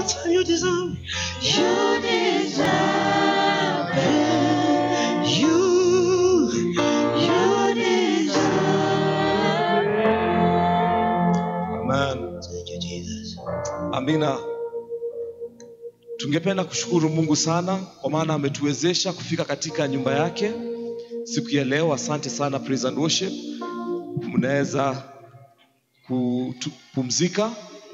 Lord, you deserve. You deserve it. You. You deserve Amen. Thank you, Jesus. Amina. Tungependa kushukuru Mungu sana kwa maana ametuwezesha kufika katika nyumba yake siku ya leo. Asante sana praise and worship. Mnaweza kupumzika.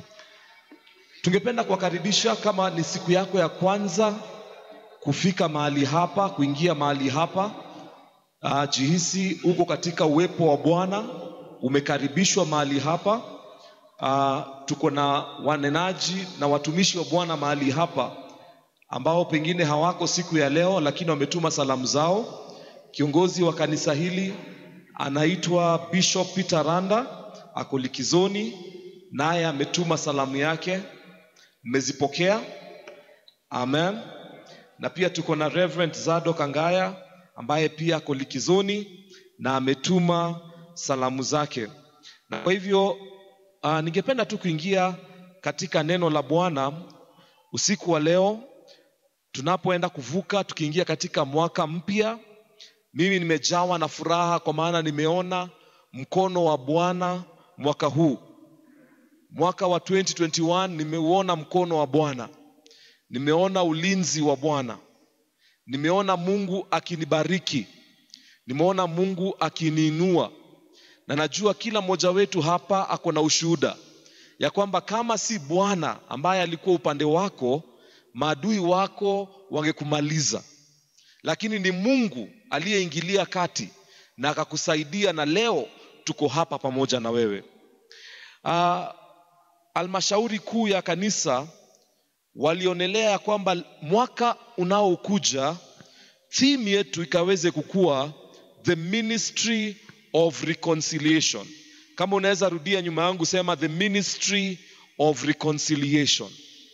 Tungependa kuwakaribisha kama ni siku yako ya kwanza kufika mahali hapa, kuingia mahali hapa. Uh, jihisi uko katika uwepo wa Bwana, umekaribishwa mahali hapa. Uh, tuko na wanenaji na watumishi wa Bwana mahali hapa ambao pengine hawako siku ya leo, lakini wametuma salamu zao. Kiongozi wa kanisa hili anaitwa Bishop Peter Randa, ako likizoni, naye ametuma salamu yake. Mmezipokea? Amen. Na pia tuko na Reverend Zado Kangaya ambaye pia ako likizoni na ametuma salamu zake. Na kwa hivyo uh, ningependa tu kuingia katika neno la Bwana usiku wa leo tunapoenda kuvuka tukiingia katika mwaka mpya. Mimi nimejawa na furaha kwa maana nimeona mkono wa Bwana mwaka huu. Mwaka wa 2021 nimeuona mkono wa Bwana, nimeona ulinzi wa Bwana, nimeona Mungu akinibariki, nimeona Mungu akiniinua, na najua kila mmoja wetu hapa ako na ushuhuda ya kwamba kama si Bwana ambaye alikuwa upande wako, maadui wako wangekumaliza, lakini ni Mungu aliyeingilia kati na akakusaidia, na leo tuko hapa pamoja na wewe. Uh, almashauri kuu ya kanisa walionelea ya kwamba mwaka unaokuja theme yetu ikaweze kukua the ministry of reconciliation. Kama unaweza rudia nyuma yangu, sema the ministry of reconciliation.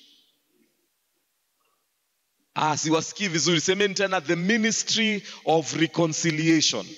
Ah, siwasikii vizuri, semeni tena the ministry of reconciliation.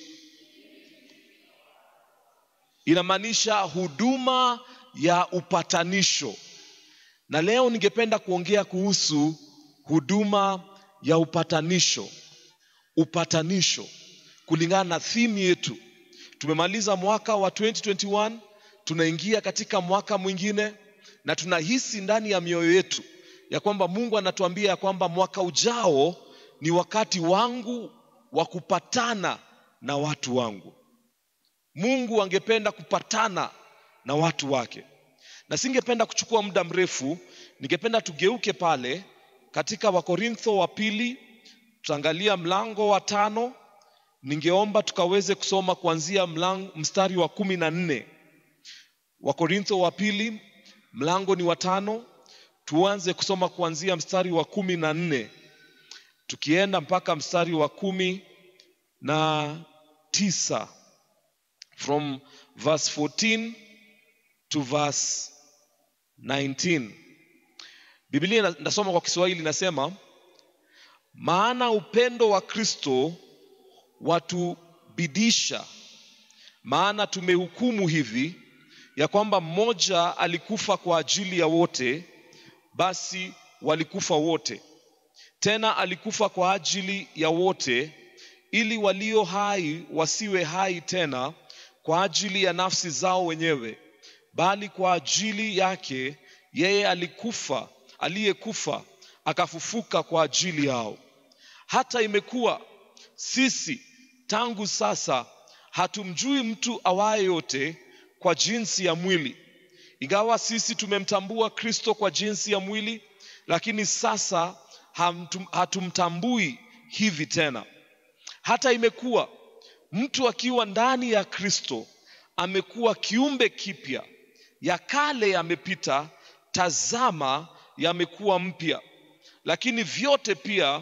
Inamaanisha huduma ya upatanisho, na leo ningependa kuongea kuhusu huduma ya upatanisho. Upatanisho kulingana na theme yetu. Tumemaliza mwaka wa 2021, tunaingia katika mwaka mwingine, na tunahisi ndani ya mioyo yetu ya kwamba Mungu anatuambia ya kwamba mwaka ujao ni wakati wangu wa kupatana na watu wangu. Mungu angependa kupatana na watu wake, na singependa kuchukua muda mrefu. Ningependa tugeuke pale katika Wakorintho wa pili, tutaangalia mlango wa tano. Ningeomba tukaweze kusoma kuanzia mlango, mstari wa kumi na nne. Wakorintho wa pili mlango ni wa tano, tuanze kusoma kuanzia mstari wa kumi na nne tukienda mpaka mstari wa kumi na tisa from verse 14 to verse 19. Biblia nasoma kwa Kiswahili inasema, maana upendo wa Kristo watubidisha, maana tumehukumu hivi ya kwamba mmoja alikufa kwa ajili ya wote, basi walikufa wote. Tena alikufa kwa ajili ya wote, ili walio hai wasiwe hai tena kwa ajili ya nafsi zao wenyewe, bali kwa ajili yake yeye alikufa, aliyekufa akafufuka kwa ajili yao. Hata imekuwa sisi tangu sasa hatumjui mtu awaye yote kwa jinsi ya mwili, ingawa sisi tumemtambua Kristo kwa jinsi ya mwili, lakini sasa hamtum, hatumtambui hivi tena. Hata imekuwa mtu akiwa ndani ya Kristo amekuwa kiumbe kipya, ya kale yamepita, tazama yamekuwa mpya. Lakini vyote pia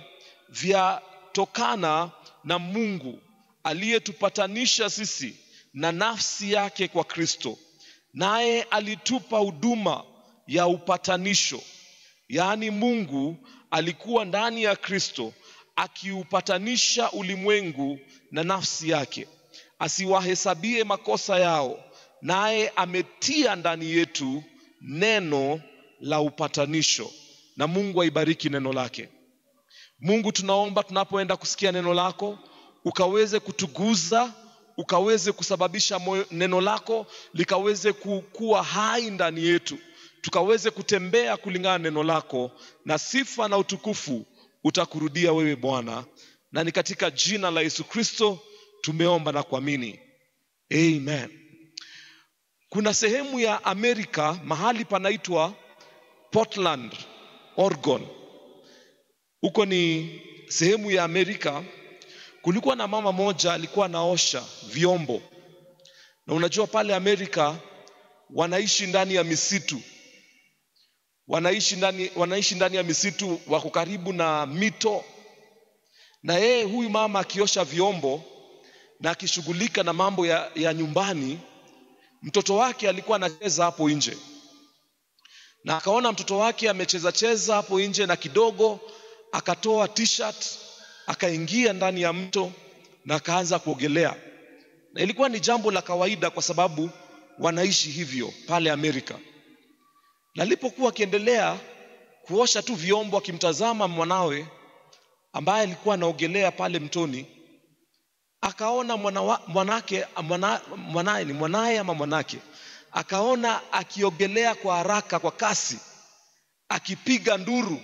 vyatokana na Mungu aliyetupatanisha sisi na nafsi yake kwa Kristo, naye alitupa huduma ya upatanisho. Yaani Mungu alikuwa ndani ya Kristo akiupatanisha ulimwengu na nafsi yake, asiwahesabie makosa yao, naye ametia ndani yetu neno la upatanisho. na mungu aibariki neno lake mungu tunaomba tunapoenda kusikia neno lako ukaweze kutuguza ukaweze kusababisha moyo, neno lako likaweze ku- kuwa hai ndani yetu tukaweze kutembea kulingana na neno lako na sifa na utukufu utakurudia wewe bwana na ni katika jina la yesu kristo tumeomba na kuamini amen kuna sehemu ya amerika mahali panaitwa portland oregon huko ni sehemu ya amerika kulikuwa na mama moja alikuwa anaosha vyombo na unajua pale amerika wanaishi ndani ya misitu wanaishi ndani, wanaishi ndani ya misitu wako karibu na mito na yeye huyu mama akiosha vyombo na akishughulika na mambo ya, ya nyumbani mtoto wake alikuwa anacheza hapo nje na akaona mtoto wake amecheza cheza hapo nje na kidogo akatoa t-shirt akaingia ndani ya mto na akaanza kuogelea na ilikuwa ni jambo la kawaida kwa sababu wanaishi hivyo pale amerika na alipokuwa akiendelea kuosha tu vyombo akimtazama mwanawe ambaye alikuwa anaogelea pale mtoni akaona mwanawa, mwanake mwana, mwanaye ni mwanaye ama mwanake akaona akiogelea kwa haraka kwa kasi akipiga nduru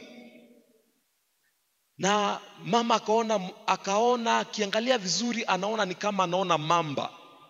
na mama akaona akaona akiangalia vizuri anaona ni kama anaona mamba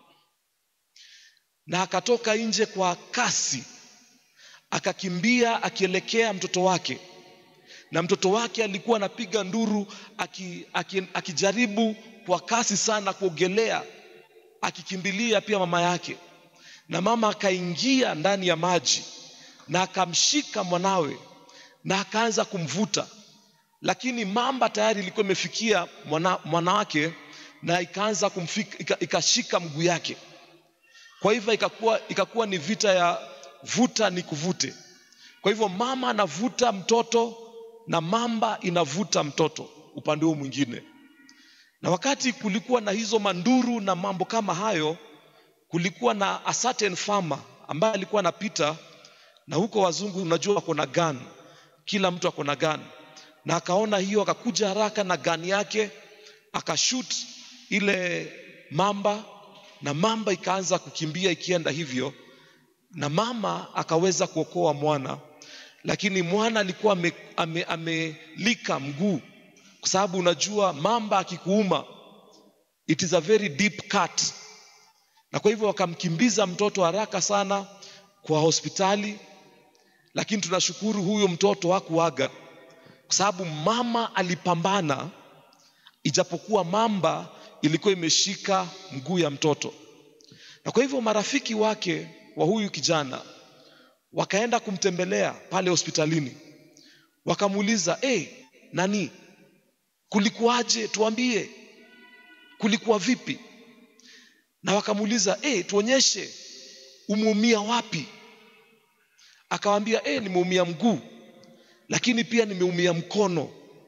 na akatoka nje kwa kasi akakimbia akielekea mtoto wake na mtoto wake alikuwa anapiga nduru aki, aki, akijaribu kwa kasi sana kuogelea akikimbilia pia mama yake na mama akaingia ndani ya maji na akamshika mwanawe na akaanza kumvuta lakini mamba tayari ilikuwa imefikia mwana, mwanawake na ikaanza kumfika, ika, ikashika mguu yake kwa hivyo ikakuwa, ikakuwa ni vita ya vuta ni kuvute kwa hivyo mama anavuta mtoto na mamba inavuta mtoto upande huu mwingine na wakati kulikuwa na hizo manduru na mambo kama hayo kulikuwa na a certain farmer ambaye alikuwa anapita na huko wazungu unajua wako na gun kila mtu ako na gun na akaona hiyo akakuja haraka na gani yake akashut ile mamba na mamba ikaanza kukimbia ikienda hivyo na mama akaweza kuokoa mwana lakini mwana alikuwa amelika ame, ame mguu kwa sababu unajua mamba akikuuma it is a very deep cut na kwa hivyo wakamkimbiza mtoto haraka sana kwa hospitali lakini tunashukuru huyo mtoto hakuaga kwa sababu mama alipambana ijapokuwa mamba ilikuwa imeshika mguu ya mtoto na kwa hivyo marafiki wake wa huyu kijana wakaenda kumtembelea pale hospitalini wakamuuliza hey, nani kulikuwaje tuambie kulikuwa vipi na wakamuuliza hey, tuonyeshe umeumia wapi akawambia hey, nimeumia mguu lakini pia nimeumia mkono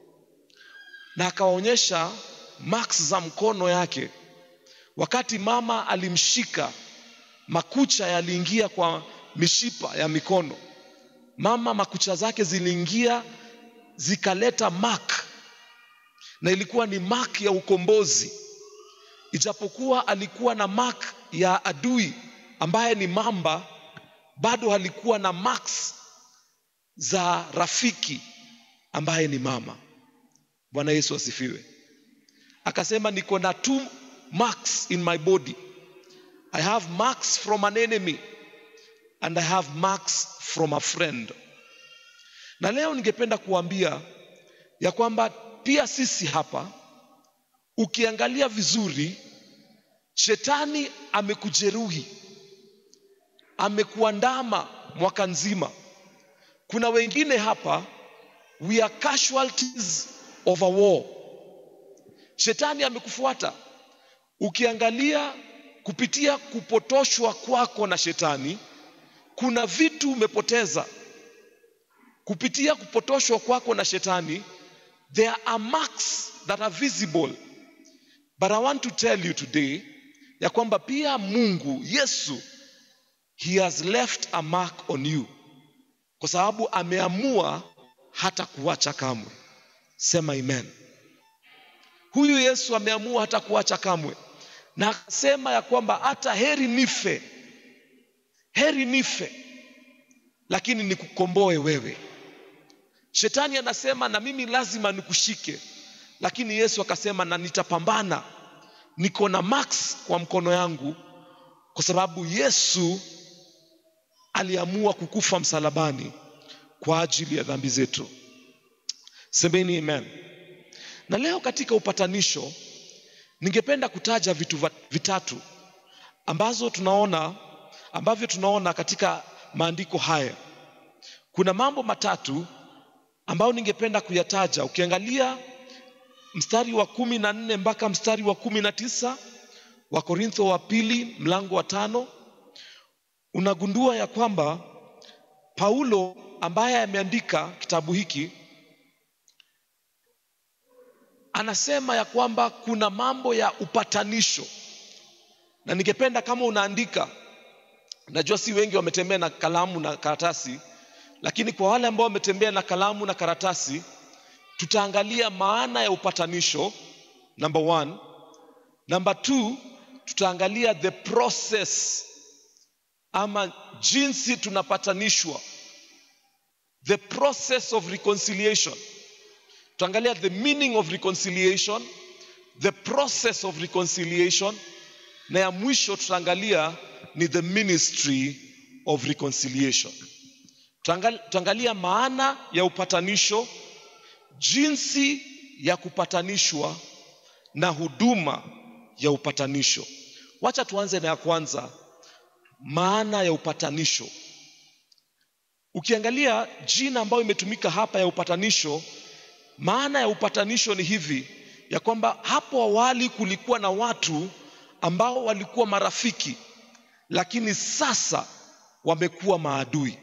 na akawaonyesha marks za mkono yake wakati mama alimshika makucha yaliingia kwa mishipa ya mikono mama makucha zake ziliingia zikaleta mark na ilikuwa ni mark ya ukombozi ijapokuwa alikuwa na mark ya adui ambaye ni mamba bado alikuwa na marks za rafiki ambaye ni mama bwana yesu asifiwe akasema niko na two marks in my body i have marks from an enemy and i have marks from a friend na leo ningependa kuambia ya kwamba pia sisi hapa ukiangalia vizuri shetani amekujeruhi amekuandama mwaka nzima kuna wengine hapa we are casualties of a war shetani amekufuata ukiangalia kupitia kupotoshwa kwako na shetani kuna vitu umepoteza kupitia kupotoshwa kwako na shetani there are marks that are visible but i want to tell you today ya kwamba pia mungu yesu he has left a mark on you kwa sababu ameamua hata kuacha kamwe sema amen huyu yesu ameamua hata kuacha kamwe na akasema ya kwamba hata heri nife heri nife lakini nikukomboe wewe shetani anasema na mimi lazima nikushike lakini yesu akasema na nitapambana niko na max kwa mkono yangu kwa sababu yesu aliamua kukufa msalabani kwa ajili ya dhambi zetu semeni amen na leo katika upatanisho ningependa kutaja vitu va- vitatu ambazo tunaona ambavyo tunaona katika maandiko haya kuna mambo matatu ambayo ningependa kuyataja ukiangalia mstari wa kumi na nne mpaka mstari wa kumi na tisa wa korintho wa pili mlango wa tano unagundua ya kwamba paulo ambaye ameandika kitabu hiki anasema ya kwamba kuna mambo ya upatanisho na ningependa kama unaandika najua si wengi wametembea na kalamu na karatasi lakini kwa wale ambao wametembea na kalamu na karatasi tutaangalia maana ya upatanisho number one number two tutaangalia the process ama jinsi tunapatanishwa the process of reconciliation tutaangalia the meaning of reconciliation the process of reconciliation na ya mwisho tutaangalia ni the ministry of reconciliation Tutaangali- tutaangalia maana ya upatanisho jinsi ya kupatanishwa na huduma ya upatanisho wacha tuanze na ya kwanza maana ya upatanisho ukiangalia jina ambayo imetumika hapa ya upatanisho maana ya upatanisho ni hivi ya kwamba hapo awali kulikuwa na watu ambao walikuwa marafiki lakini sasa wamekuwa maadui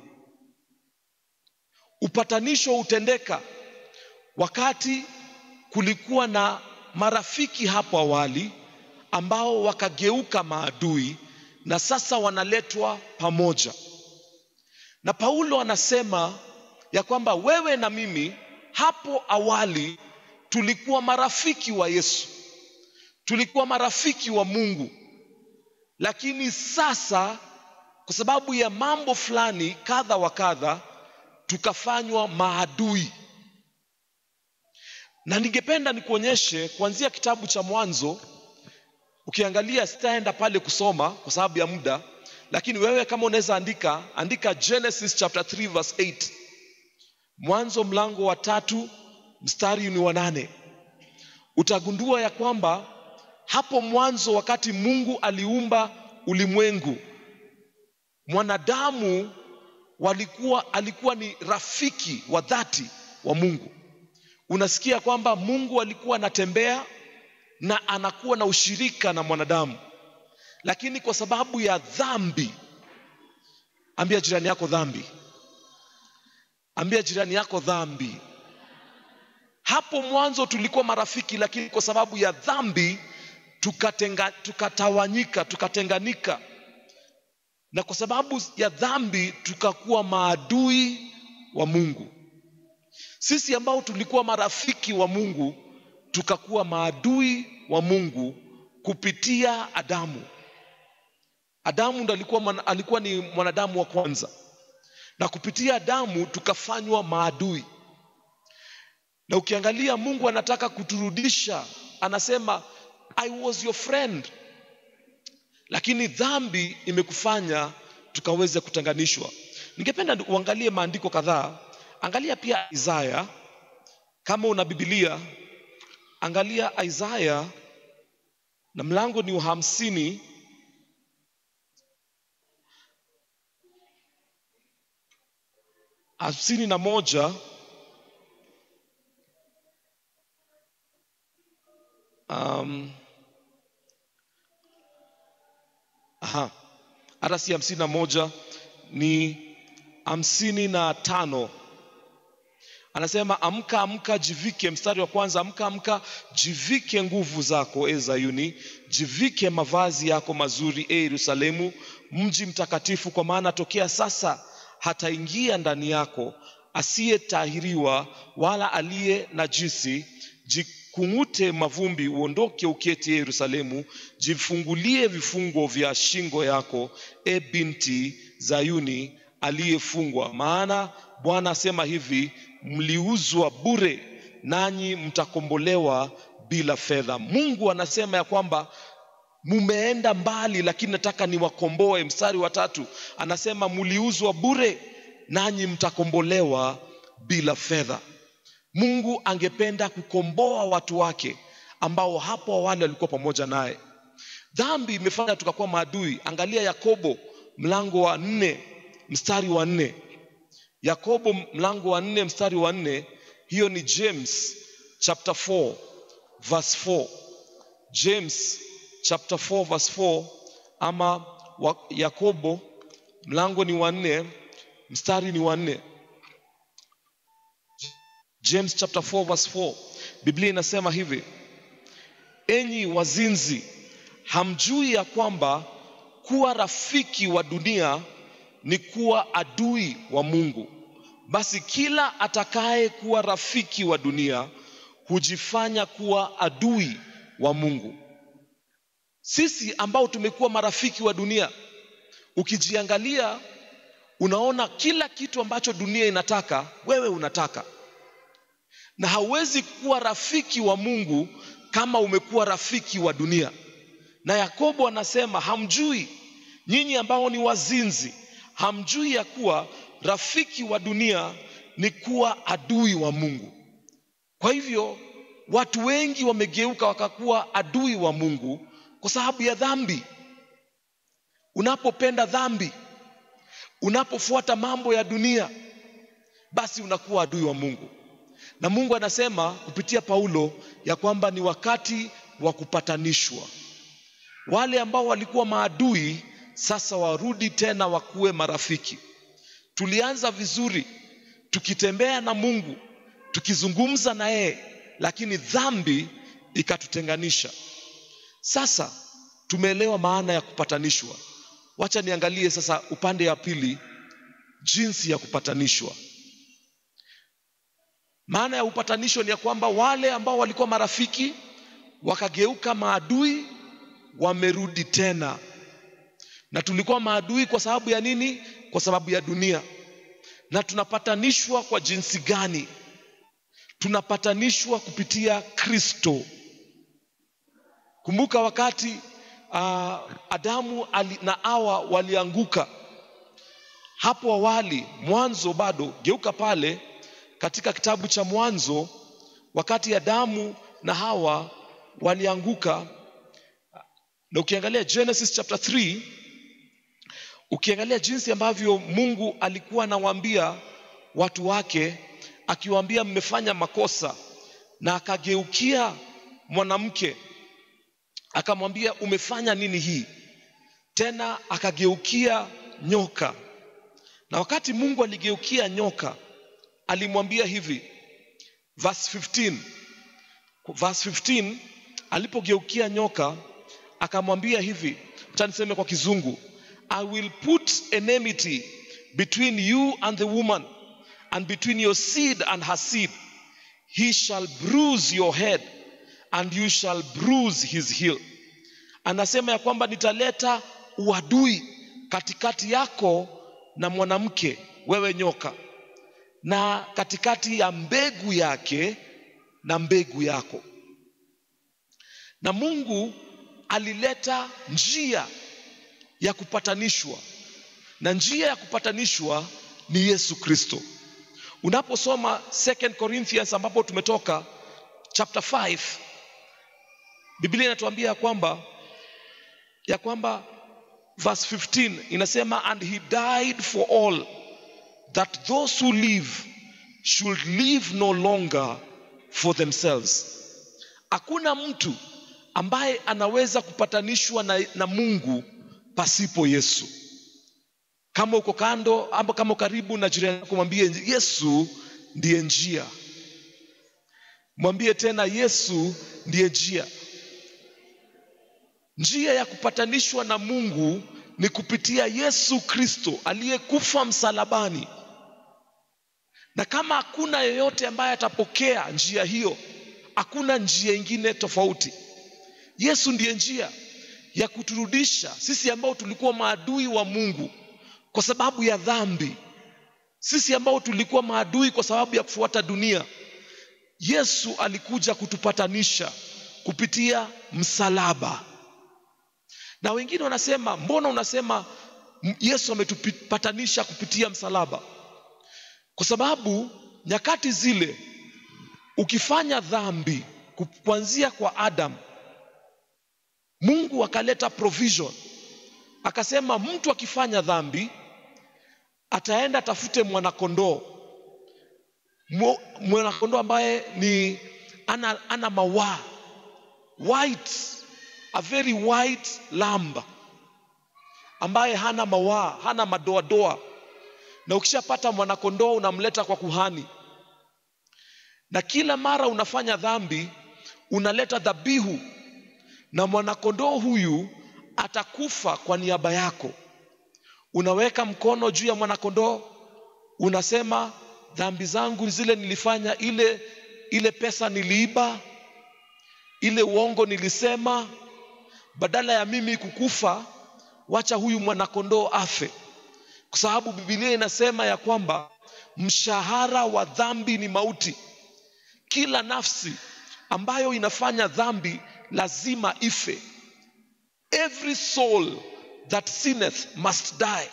upatanisho hutendeka wakati kulikuwa na marafiki hapo awali ambao wakageuka maadui na sasa wanaletwa pamoja na paulo anasema ya kwamba wewe na mimi hapo awali tulikuwa marafiki wa yesu tulikuwa marafiki wa mungu lakini sasa kwa sababu ya mambo fulani kadha wa kadha tukafanywa maadui na ningependa nikuonyeshe kuanzia kitabu cha mwanzo ukiangalia sitaenda pale kusoma kwa sababu ya muda lakini wewe kama unaweza andika andika genesis chapter 3 verse 8 mwanzo mlango wa tatu mstari ni wa nane utagundua ya kwamba hapo mwanzo wakati mungu aliumba ulimwengu mwanadamu walikuwa alikuwa ni rafiki wa dhati wa mungu unasikia kwamba mungu alikuwa anatembea na anakuwa na ushirika na mwanadamu lakini kwa sababu ya dhambi ambia jirani yako dhambi ambia jirani yako dhambi hapo mwanzo tulikuwa marafiki lakini kwa sababu ya dhambi tukatenga, tukatawanyika tukatenganika na kwa sababu ya dhambi tukakuwa maadui wa mungu sisi ambao tulikuwa marafiki wa mungu tukakuwa maadui wa mungu kupitia adamu adamu ndo alikuwa, mwana- alikuwa ni mwanadamu wa kwanza na kupitia adamu tukafanywa maadui na ukiangalia mungu anataka kuturudisha anasema i was your friend lakini dhambi imekufanya tukaweze kutenganishwa ningependa uangalie maandiko kadhaa angalia pia isaya kama una bibilia angalia isaya na mlango ni wa hamsini hamsini na moja um, aha, hata si hamsini na moja ni hamsini na tano anasema amka amka jivike mstari wa kwanza amka amka jivike nguvu zako e zayuni jivike mavazi yako mazuri e yerusalemu mji mtakatifu kwa maana tokea sasa hataingia ndani yako asiyetahiriwa wala aliye najisi, jikung'ute mavumbi, uondoke uketi ye Yerusalemu, jifungulie vifungo vya shingo yako, e binti Zayuni aliyefungwa. Maana Bwana asema hivi, mliuzwa bure, nanyi mtakombolewa bila fedha. Mungu anasema ya kwamba mumeenda mbali, lakini nataka niwakomboe. Mstari wa tatu anasema mliuzwa bure, nanyi mtakombolewa bila fedha. Mungu angependa kukomboa watu wake ambao hapo awali walikuwa pamoja naye. Dhambi imefanya tukakuwa maadui. Angalia Yakobo mlango wa nne mstari wa nne. Yakobo mlango wa nne mstari wa nne, hiyo ni James chapter 4 verse 4. James chapter 4 verse 4 ama wa, Yakobo mlango ni wa nne mstari ni wa nne. James chapter 4 verse 4, Biblia inasema hivi: enyi wazinzi, hamjui ya kwamba kuwa rafiki wa dunia ni kuwa adui wa Mungu? Basi kila atakaye kuwa rafiki wa dunia hujifanya kuwa adui wa Mungu. Sisi ambao tumekuwa marafiki wa dunia, ukijiangalia unaona kila kitu ambacho dunia inataka wewe unataka, na hauwezi kuwa rafiki wa Mungu kama umekuwa rafiki wa dunia. Na Yakobo anasema hamjui, nyinyi ambao ni wazinzi, hamjui ya kuwa rafiki wa dunia ni kuwa adui wa Mungu. Kwa hivyo watu wengi wamegeuka wakakuwa adui wa Mungu kwa sababu ya dhambi. Unapopenda dhambi, unapofuata mambo ya dunia, basi unakuwa adui wa Mungu. Na Mungu anasema kupitia Paulo ya kwamba ni wakati wa kupatanishwa. Wale ambao walikuwa maadui sasa warudi tena wakuwe marafiki. Tulianza vizuri tukitembea na Mungu, tukizungumza na yeye, lakini dhambi ikatutenganisha. Sasa tumeelewa maana ya kupatanishwa. Wacha niangalie sasa upande wa pili, jinsi ya kupatanishwa. Maana ya upatanisho ni ya kwamba wale ambao walikuwa marafiki wakageuka maadui, wamerudi tena. Na tulikuwa maadui kwa sababu ya nini? Kwa sababu ya dunia. Na tunapatanishwa kwa jinsi gani? Tunapatanishwa kupitia Kristo. Kumbuka wakati uh, Adamu ali, na Hawa walianguka hapo awali, mwanzo bado, geuka pale katika kitabu cha Mwanzo, wakati Adamu na Hawa walianguka, na ukiangalia Genesis chapter 3 ukiangalia jinsi ambavyo Mungu alikuwa anawaambia watu wake, akiwaambia mmefanya makosa, na akageukia mwanamke akamwambia umefanya nini hii? Tena akageukia nyoka, na wakati Mungu aligeukia nyoka alimwambia hivi, verse 15, verse 15 alipogeukia nyoka akamwambia hivi, acha niseme kwa Kizungu, I will put enmity between you and the woman and between your seed and her seed. He shall bruise your head and you shall bruise his heel. Anasema ya kwamba nitaleta uadui katikati yako na mwanamke, wewe nyoka, na katikati ya mbegu yake na mbegu yako. Na Mungu alileta njia ya kupatanishwa, na njia ya kupatanishwa ni Yesu Kristo. Unaposoma 2 Corinthians ambapo tumetoka chapter 5 Biblia inatuambia ya kwamba ya kwamba verse 15 inasema and he died for all that those who live should live no longer for themselves. Hakuna mtu ambaye anaweza kupatanishwa na, na Mungu pasipo Yesu. Kama uko kando ama kama karibu na jirani yako, mwambie Yesu ndiye njia. Mwambie tena Yesu ndiye njia. Njia ya kupatanishwa na Mungu ni kupitia Yesu Kristo aliyekufa msalabani na kama hakuna yeyote ambaye atapokea njia hiyo hakuna njia ingine tofauti yesu ndiye njia ya kuturudisha sisi ambao tulikuwa maadui wa mungu kwa sababu ya dhambi sisi ambao tulikuwa maadui kwa sababu ya kufuata dunia yesu alikuja kutupatanisha kupitia msalaba na wengine wanasema mbona unasema m- yesu ametupatanisha kupitia msalaba kwa sababu nyakati zile ukifanya dhambi ku- kuanzia kwa adam mungu akaleta provision akasema mtu akifanya dhambi ataenda atafute mwanakondoo Mwo- mwanakondoo ambaye ni ana, ana mawaa white a very white lamb ambaye hana mawaa hana madoadoa na ukishapata mwanakondoo unamleta kwa kuhani na kila mara unafanya dhambi unaleta dhabihu na mwanakondoo huyu atakufa kwa niaba yako unaweka mkono juu ya mwanakondoo unasema dhambi zangu zile nilifanya ile ile pesa niliiba ile uongo nilisema badala ya mimi kukufa wacha huyu mwanakondoo afe kwa sababu bibilia inasema ya kwamba mshahara wa dhambi ni mauti kila nafsi ambayo inafanya dhambi lazima ife every soul that sinneth must die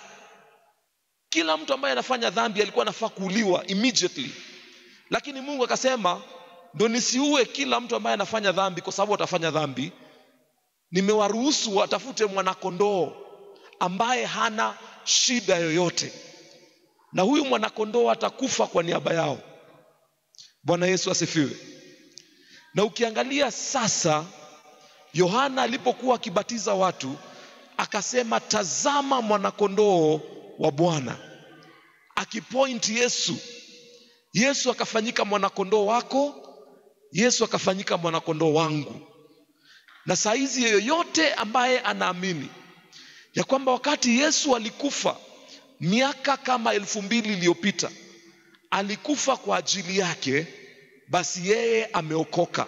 kila mtu ambaye anafanya dhambi alikuwa anafaa kuuliwa immediately lakini mungu akasema ndo nisiue kila mtu ambaye anafanya dhambi kwa sababu atafanya dhambi nimewaruhusu watafute mwanakondoo ambaye hana shida yoyote na huyu mwanakondoo atakufa kwa niaba yao bwana yesu asifiwe na ukiangalia sasa yohana alipokuwa akibatiza watu akasema tazama mwanakondoo wa bwana akipoint yesu yesu akafanyika mwanakondoo wako yesu akafanyika mwanakondoo wangu na saizi yeyote ambaye anaamini ya kwamba wakati yesu alikufa miaka kama elfu mbili iliyopita alikufa kwa ajili yake basi yeye ameokoka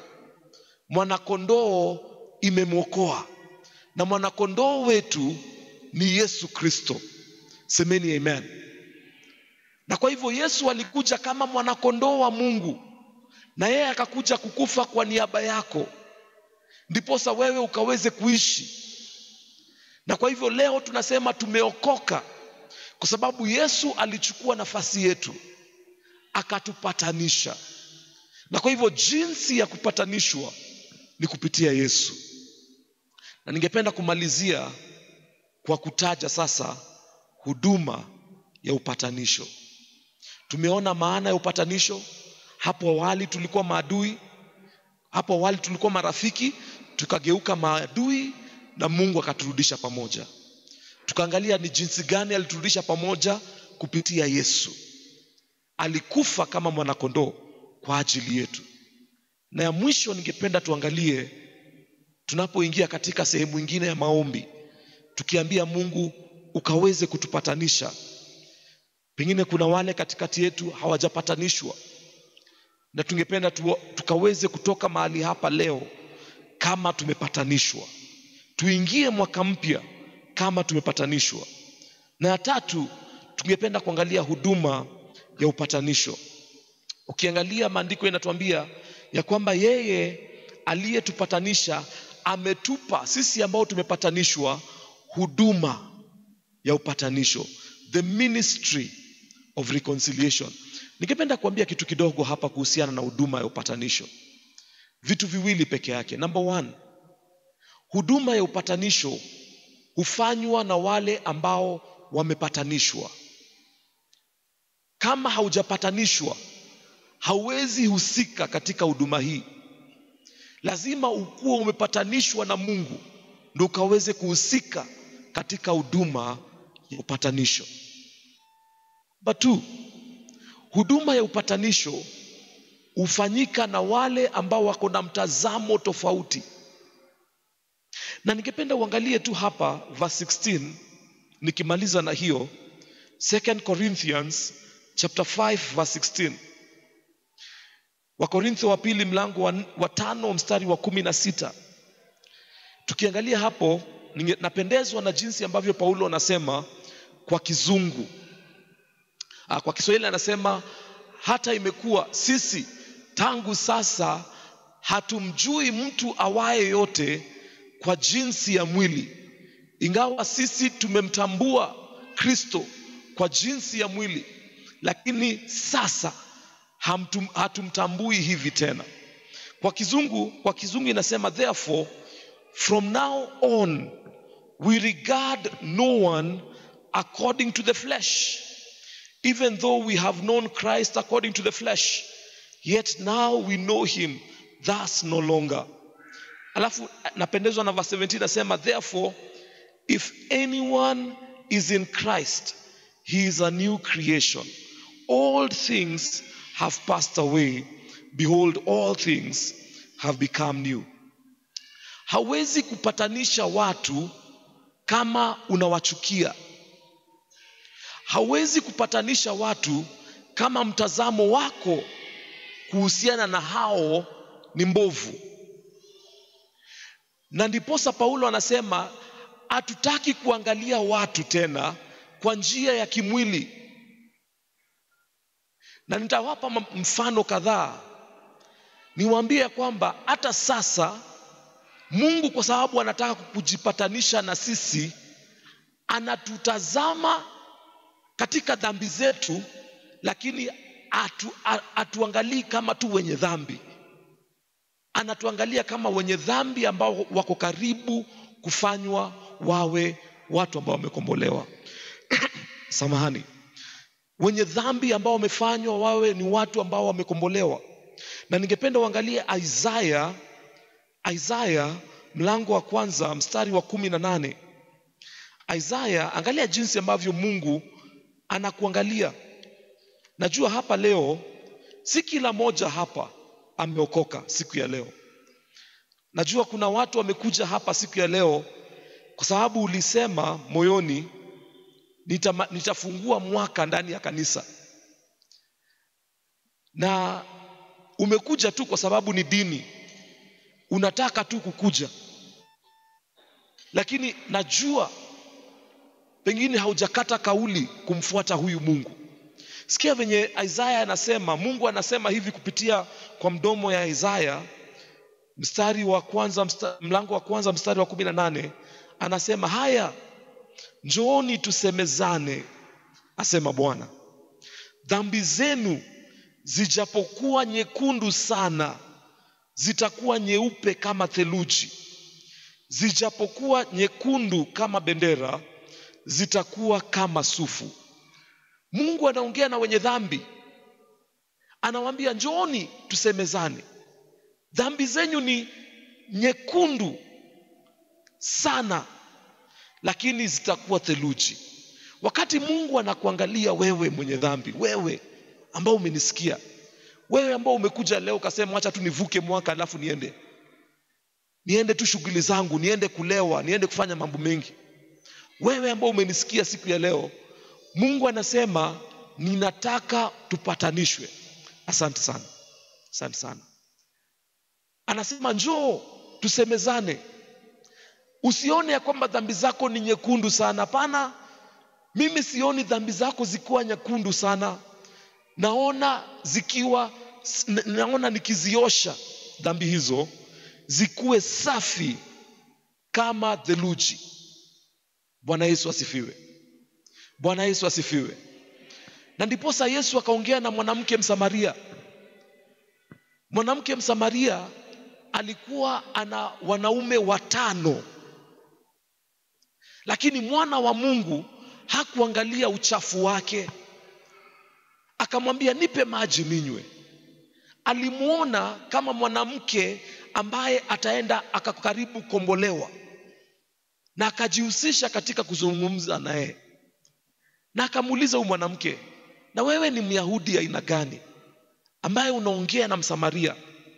mwanakondoo imemwokoa na mwanakondoo wetu ni yesu kristo semeni amen na kwa hivyo yesu alikuja kama mwanakondoo wa mungu na yeye akakuja kukufa kwa niaba yako ndiposa wewe ukaweze kuishi na kwa hivyo leo tunasema tumeokoka kwa sababu yesu alichukua nafasi yetu akatupatanisha na kwa hivyo jinsi ya kupatanishwa ni kupitia yesu na ningependa kumalizia kwa kutaja sasa huduma ya upatanisho tumeona maana ya upatanisho hapo awali tulikuwa maadui hapo awali tulikuwa marafiki tukageuka maadui na mungu akaturudisha pamoja tukaangalia ni jinsi gani aliturudisha pamoja kupitia yesu alikufa kama mwanakondoo kwa ajili yetu na ya mwisho ningependa tuangalie tunapoingia katika sehemu ingine ya maombi tukiambia mungu ukaweze kutupatanisha pengine kuna wale katikati yetu hawajapatanishwa na tungependa tu, tukaweze kutoka mahali hapa leo kama tumepatanishwa tuingie mwaka mpya kama tumepatanishwa na ya tatu tungependa kuangalia huduma ya upatanisho ukiangalia maandiko yanatuambia ya kwamba yeye aliyetupatanisha ametupa sisi ambao tumepatanishwa huduma ya upatanisho the ministry of reconciliation ningependa kuambia kitu kidogo hapa kuhusiana na huduma ya upatanisho vitu viwili peke yake number one huduma ya upatanisho hufanywa na wale ambao wamepatanishwa kama haujapatanishwa hauwezi husika katika huduma hii lazima ukuwa umepatanishwa na mungu ndo ukaweze kuhusika katika huduma ya upatanisho Number two, huduma ya upatanisho hufanyika na wale ambao wako na mtazamo tofauti na ningependa uangalie tu hapa verse 16 nikimaliza na hiyo 2 corinthians chapter 5 verse 16 wakorintho wa pili mlango wa, wa tano mstari wa kumi na sita tukiangalia hapo ninge- napendezwa na jinsi ambavyo paulo anasema kwa kizungu Ah, kwa kiswahili anasema hata imekuwa sisi tangu sasa hatumjui mtu awaye yote kwa jinsi ya mwili ingawa sisi tumemtambua kristo kwa jinsi ya mwili lakini sasa hamtum, hatumtambui hivi tena kwa kizungu kwa kizungu inasema therefore from now on we regard no one according to the flesh even though we have known Christ according to the flesh, yet now we know him thus no longer. Alafu napendezwa na verse 17 nasema therefore if anyone is in Christ he is a new creation. All things have passed away. Behold all things have become new. Hawezi kupatanisha watu kama unawachukia hawezi kupatanisha watu kama mtazamo wako kuhusiana na hao ni mbovu na ndiposa paulo anasema hatutaki kuangalia watu tena kwa njia ya kimwili na nitawapa m- mfano kadhaa niwaambie ya kwamba hata sasa mungu kwa sababu anataka kujipatanisha na sisi anatutazama katika dhambi zetu lakini atu, a- atuangalii kama tu wenye dhambi anatuangalia kama wenye dhambi ambao wako karibu kufanywa wawe watu ambao wamekombolewa samahani wenye dhambi ambao wamefanywa wawe ni watu ambao wamekombolewa na ningependa uangalie isaya isaya mlango wa kwanza mstari wa kumi na nane isaya angalia jinsi ambavyo mungu anakuangalia najua hapa leo si kila moja hapa ameokoka siku ya leo najua kuna watu wamekuja hapa siku ya leo kwa sababu ulisema moyoni nitama, nitafungua mwaka ndani ya kanisa na umekuja tu kwa sababu ni dini unataka tu kukuja lakini najua pengine haujakata kauli kumfuata huyu mungu sikia venye isaya anasema mungu anasema hivi kupitia kwa mdomo ya isaya mstari wa kwanza msta, mlango wa kwanza mstari wa kumi na nane anasema haya njooni tusemezane asema bwana dhambi zenu zijapokuwa nyekundu sana zitakuwa nyeupe kama theluji zijapokuwa nyekundu kama bendera zitakuwa kama sufu mungu anaongea na wenye dhambi anawaambia njooni tusemezane dhambi zenyu ni nyekundu sana lakini zitakuwa theluji wakati mungu anakuangalia wewe mwenye dhambi wewe ambao umenisikia wewe ambao umekuja leo ukasema wacha tu nivuke mwaka alafu niende niende tu shughuli zangu niende kulewa niende kufanya mambo mengi wewe ambao umenisikia siku ya leo mungu anasema ninataka tupatanishwe asante sana asante sana anasema njoo tusemezane usione ya kwamba dhambi zako ni nyekundu sana hapana mimi sioni dhambi zako zikiwa nyekundu sana naona zikiwa na- naona nikiziosha dhambi hizo zikuwe safi kama theluji bwana yesu asifiwe bwana yesu asifiwe na ndiposa yesu akaongea na mwanamke msamaria mwanamke msamaria alikuwa ana wanaume watano lakini mwana wa mungu hakuangalia uchafu wake akamwambia nipe maji ninywe alimwona kama mwanamke ambaye ataenda akakaribu kombolewa na akajihusisha katika kuzungumza naye na akamuuliza huyu mwanamke na wewe ni myahudi aina gani ambaye unaongea na msamaria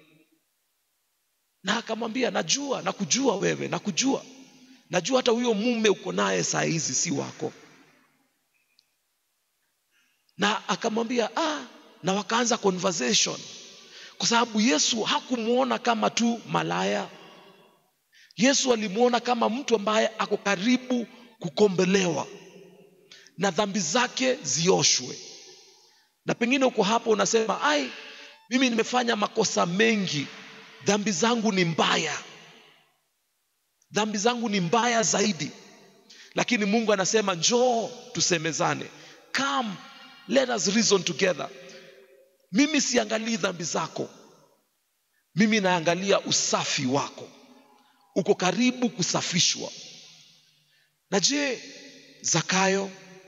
na akamwambia najua nakujua wewe nakujua najua hata huyo mume uko naye saa hizi si wako na akamwambia ah, na wakaanza conversation kwa sababu yesu hakumwona kama tu malaya yesu alimwona kama mtu ambaye ako karibu kukombelewa na dhambi zake zioshwe na pengine uko hapo unasema ai mimi nimefanya makosa mengi dhambi zangu ni mbaya dhambi zangu ni mbaya zaidi lakini mungu anasema njoo tusemezane come let us reason together mimi siangalii dhambi zako mimi naangalia usafi wako uko karibu kusafishwa na je zakayo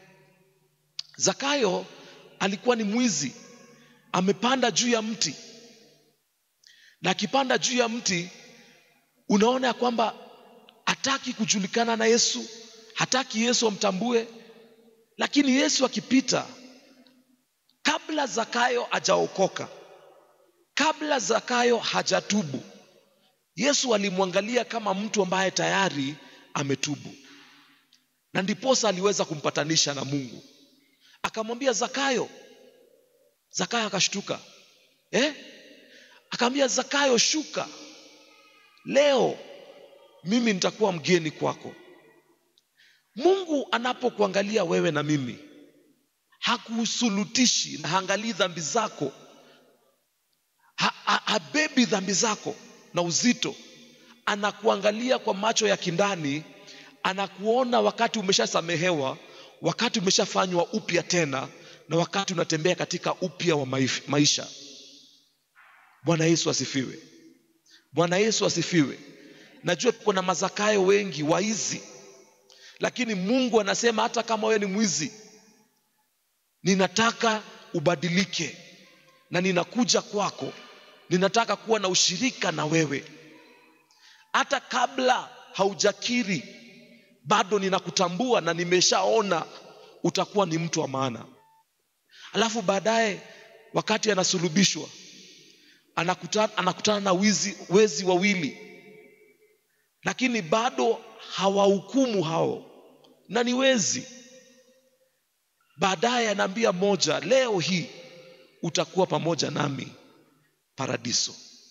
zakayo alikuwa ni mwizi amepanda juu ya mti na akipanda juu ya mti unaona ya kwamba hataki kujulikana na yesu hataki yesu amtambue lakini yesu akipita kabla zakayo hajaokoka kabla zakayo hajatubu yesu alimwangalia kama mtu ambaye tayari ametubu na ndiposa aliweza kumpatanisha na mungu akamwambia zakayo zakayo akashtuka eh? akamwambia zakayo shuka leo mimi nitakuwa mgeni kwako mungu anapokuangalia wewe na mimi hakusulutishi na haangalii dhambi zako ha, ha, habebi dhambi zako na uzito anakuangalia kwa macho ya kindani anakuona wakati umeshasamehewa wakati umeshafanywa upya tena na wakati unatembea katika upya wa maif- maisha bwana yesu asifiwe bwana yesu asifiwe najua kuna mazakayo wengi waizi lakini mungu anasema hata kama wewe ni mwizi ninataka ubadilike na ninakuja kwako ninataka kuwa na ushirika na wewe hata kabla haujakiri bado ninakutambua na nimeshaona utakuwa ni mtu wa maana alafu baadaye wakati anasulubishwa anakutana, anakutana na wizi, wezi wawili lakini bado hawahukumu hao na ni wezi baadaye anaambia moja leo hii utakuwa pamoja nami paradiso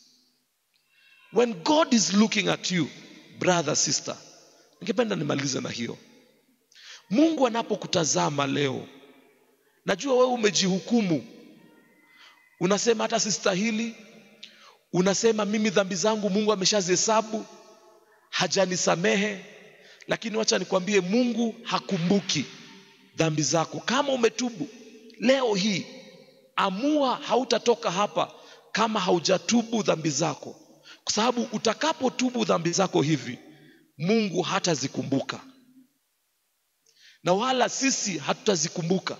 when god is looking at you brother sister ningependa nimalize na hiyo mungu anapokutazama leo najua wewe umejihukumu unasema hata sistahili unasema mimi dhambi zangu mungu ameshazihesabu hajanisamehe lakini wacha nikwambie mungu hakumbuki dhambi zako kama umetubu leo hii amua hautatoka hapa kama haujatubu dhambi zako kwa sababu utakapotubu dhambi zako hivi mungu hatazikumbuka na wala sisi hatutazikumbuka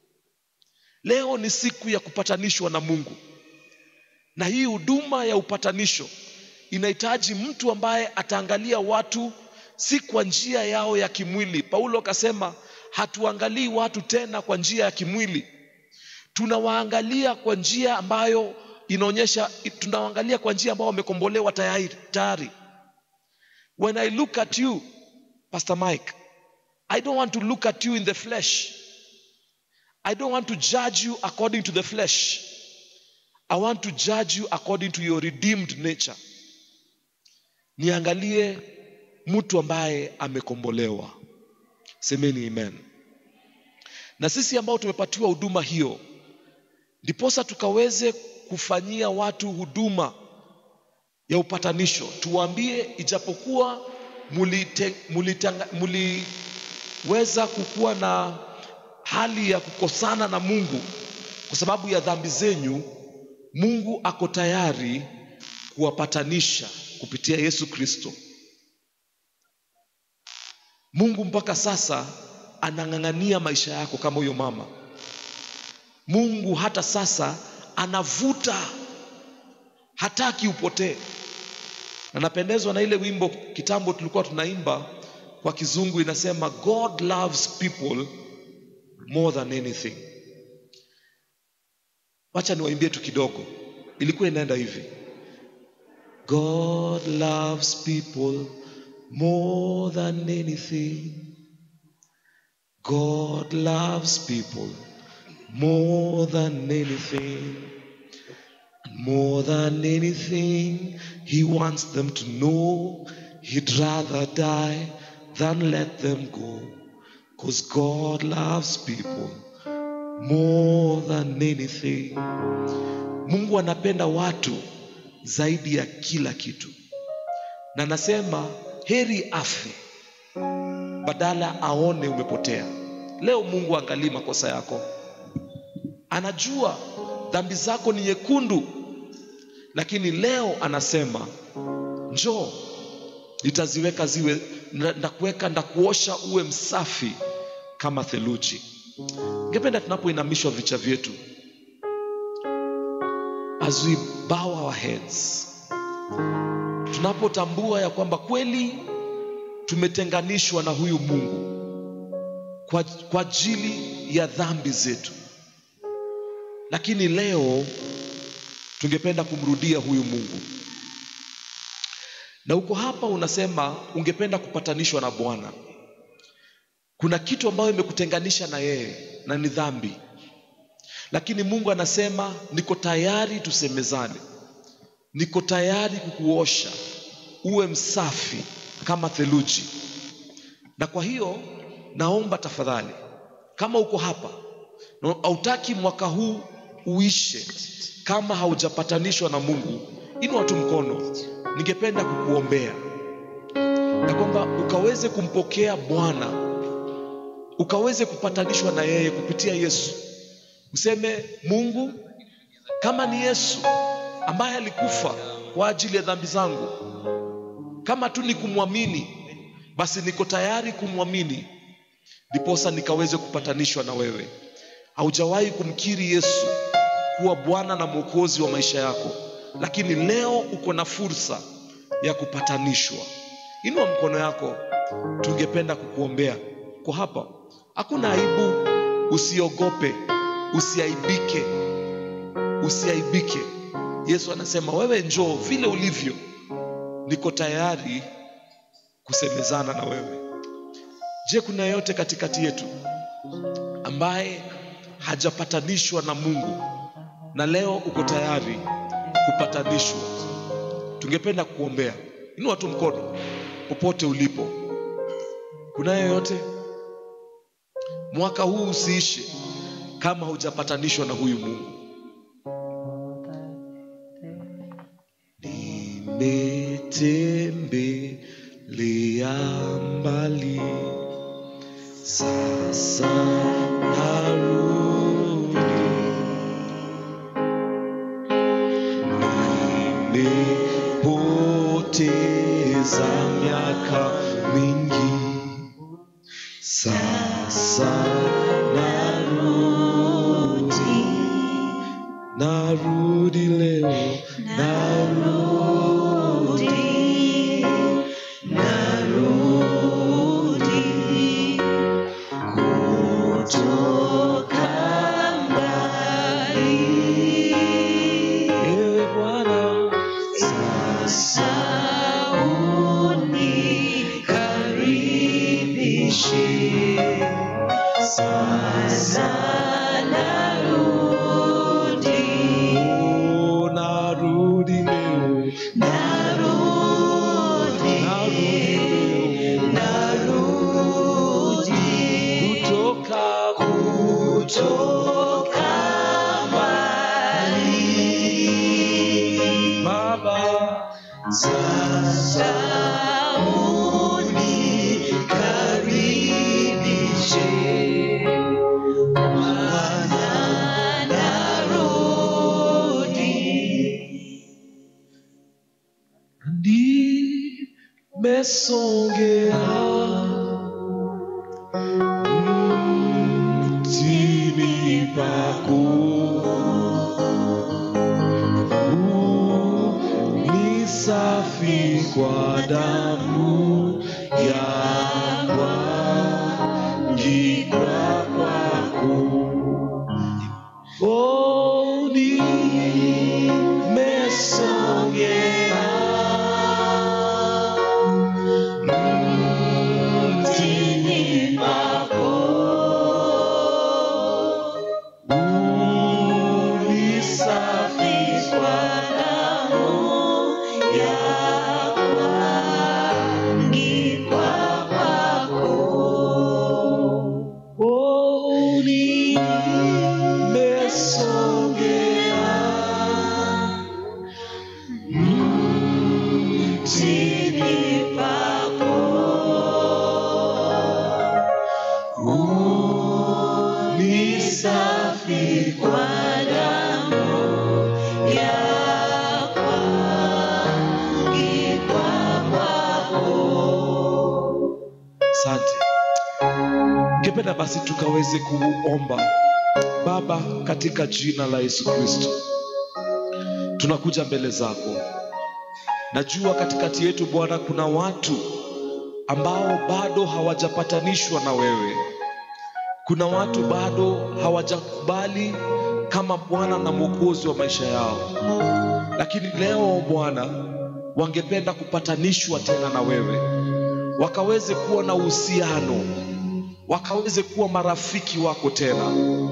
leo ni siku ya kupatanishwa na mungu na hii huduma ya upatanisho inahitaji mtu ambaye ataangalia watu si kwa njia yao ya kimwili paulo akasema hatuangalii watu tena kwa njia ya kimwili tunawaangalia kwa njia ambayo inaonyesha tunawaangalia kwa njia ambayo wamekombolewa tayari tayari when i look at you pastor mike i don't want to look at you in the flesh i don't want to judge you according to the flesh i want to judge you according to your redeemed nature niangalie mtu ambaye amekombolewa semeni amen na sisi ambao tumepatiwa huduma hiyo ndiposa tukaweze kufanyia watu huduma ya upatanisho tuwaambie ijapokuwa mulite, mulitanga, muliweza kukuwa na hali ya kukosana na mungu kwa sababu ya dhambi zenyu mungu ako tayari kuwapatanisha kupitia yesu kristo mungu mpaka sasa anang'ang'ania maisha yako kama huyo mama mungu hata sasa anavuta hataki upotee na napendezwa na ile wimbo kitambo tulikuwa tunaimba kwa kizungu inasema god loves people more than anything wacha niwaimbie tu kidogo ilikuwa inaenda hivi god loves people more than anything god loves people more than anything. More than anything, he wants them to know he'd rather die than let them go. Because God loves people more than anything. Mungu anapenda watu zaidi ya kila kitu, na anasema heri afe badala aone umepotea. Leo Mungu angalii makosa yako, anajua dhambi zako ni nyekundu, lakini leo anasema njoo, nitaziweka ziwe, ndakuweka, ndakuosha uwe msafi kama theluji. Ningependa tunapoinamishwa vichwa vyetu, as we bow our heads, tunapotambua ya kwamba kweli tumetenganishwa na huyu Mungu kwa, kwa ajili ya dhambi zetu, lakini leo tungependa kumrudia huyu Mungu, na uko hapa unasema ungependa kupatanishwa na Bwana. Kuna kitu ambayo imekutenganisha na yeye na ni dhambi, lakini Mungu anasema niko tayari tusemezane, niko tayari kukuosha uwe msafi kama theluji. Na kwa hiyo naomba tafadhali, kama uko hapa na hautaki mwaka huu uishe kama haujapatanishwa na Mungu, inua tu mkono, ningependa kukuombea na kwamba ukaweze kumpokea Bwana, ukaweze kupatanishwa na yeye kupitia Yesu. Useme, Mungu, kama ni Yesu ambaye alikufa kwa ajili ya dhambi zangu, kama tu ni kumwamini, basi niko tayari kumwamini, ndiposa nikaweze kupatanishwa na wewe. Haujawahi kumkiri Yesu kuwa Bwana na Mwokozi wa maisha yako, lakini leo uko na fursa ya kupatanishwa. Inua mkono yako, tungependa kukuombea. Uko hapa, hakuna aibu, usiogope, usiaibike, usiaibike. Yesu anasema wewe njoo vile ulivyo, niko tayari kusemezana na wewe. Je, kuna yeyote katikati yetu ambaye hajapatanishwa na Mungu na leo uko tayari kupatanishwa? Tungependa kukuombea. Inua tu mkono popote ulipo. Kuna yeyote? Mwaka huu usiishe kama hujapatanishwa na huyu Mungu. Nimetembelea mbali, sasa narudi. Nimepoteza miaka mingi, sasa narudi, narudi leo, narudi, narudi kutoka mbali. Ewe Bwana, sasa unikaribishe, sasa narudi, oh, narudi leo, narudi, narudi kutoka kutoka mbali Baba, sasa unikaribishe Bwana, narudi nimesongea mtini pako ni safi kwa damu ya kuangikwa kwako. Oh, nimesongea mtini pako kwa damu yako, angikwa kwako. Oh, nimesongea Chini pako ni safi kwa damu yako, angikwa kwako. Asante. Ningependa basi tukaweze kuomba. Baba, katika jina la Yesu Kristo, tunakuja mbele zako. Najua katikati yetu Bwana kuna watu ambao bado hawajapatanishwa na wewe. Kuna watu bado hawajakubali kama Bwana na Mwokozi wa maisha yao, lakini leo Bwana wangependa kupatanishwa tena na wewe wakaweze kuwa na uhusiano, wakaweze kuwa marafiki wako tena.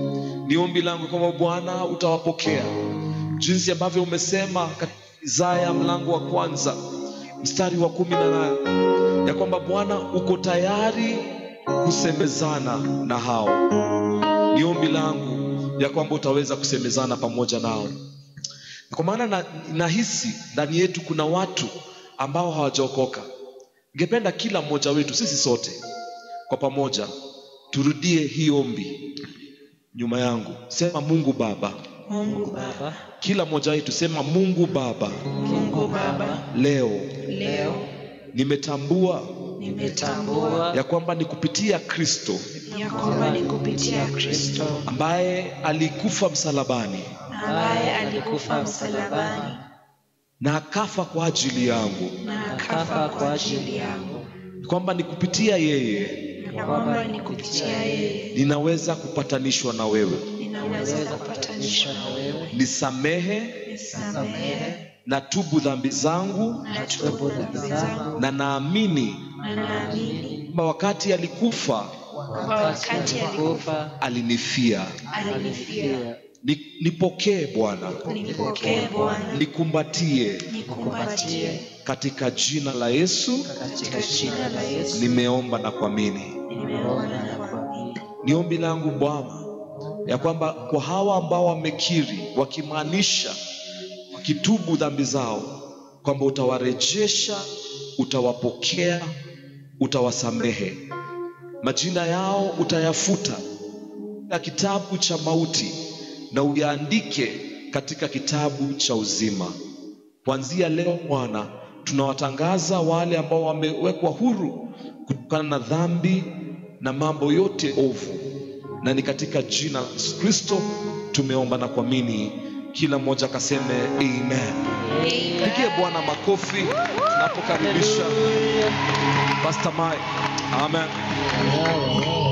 Ni ombi langu kwamba Bwana utawapokea jinsi ambavyo umesema katika Isaya mlango wa kwanza mstari wa kumi na nane ya kwamba Bwana uko tayari kusemezana na hao. Ni ombi langu ya kwamba utaweza kusemezana pamoja nao, kwa maana na, nahisi ndani yetu kuna watu ambao hawajaokoka. Ningependa kila mmoja wetu sisi sote kwa pamoja turudie hii ombi nyuma yangu. Sema Mungu Baba, Mungu Baba, kila mmoja wetu sema Mungu Baba, Mungu Baba, leo leo nimetambua nimetambua ya kwamba ni kupitia Kristo ya kwamba ni kupitia Kristo ambaye alikufa msalabani ambaye alikufa msalabani na akafa kwa ajili yangu, na akafa kwa ajili yangu, kwamba ni kupitia yeye na kwamba ni kupitia yeye ninaweza kupatanishwa na wewe. ninaweza kupatanishwa na wewe. Nisamehe Nisamehe na tubu dhambi zangu, na tubu dhambi zangu, na naamini na naamini kwamba wakati alikufa kwa wakati alikufa alinifia. alinifia. Ni- Nipokee Bwana, Nipokee Bwana, nikumbatie nikumbatie katika jina la Yesu. katika jina la Yesu. Nimeomba na kuamini. Nimeona na kuamini. Ni ombi langu Bwana ya kwamba kwa hawa ambao wamekiri wakimaanisha wakitubu dhambi zao, kwamba utawarejesha, utawapokea, utawasamehe, majina yao utayafuta katika kitabu cha mauti na uyaandike katika kitabu cha uzima. Kuanzia leo Bwana, tunawatangaza wale ambao wamewekwa huru kutokana na dhambi na mambo yote ovu, na ni katika jina la Yesu Kristo tumeomba na kuamini. Kila mmoja akaseme amen. Pigie Bwana makofi tunapokaribisha Pastor Mike. Amen.